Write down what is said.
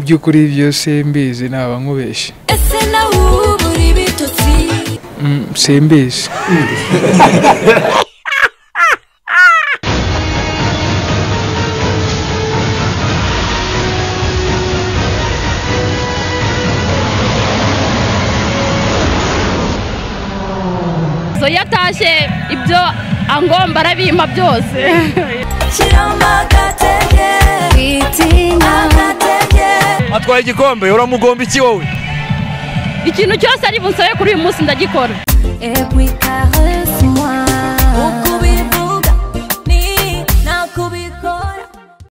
by'ukuri byo simbizi naba nkubeshye ese nawe ubu uri bitotsi Mm, simbizi so iyo atashye ibyo angomba arabimpa byose shyiramo agatege witinya agatege atwaye igikombe uramugomba iki wowe ikintu cyose ari bunsabe kuri uyu munsi ndagikora et puis caresser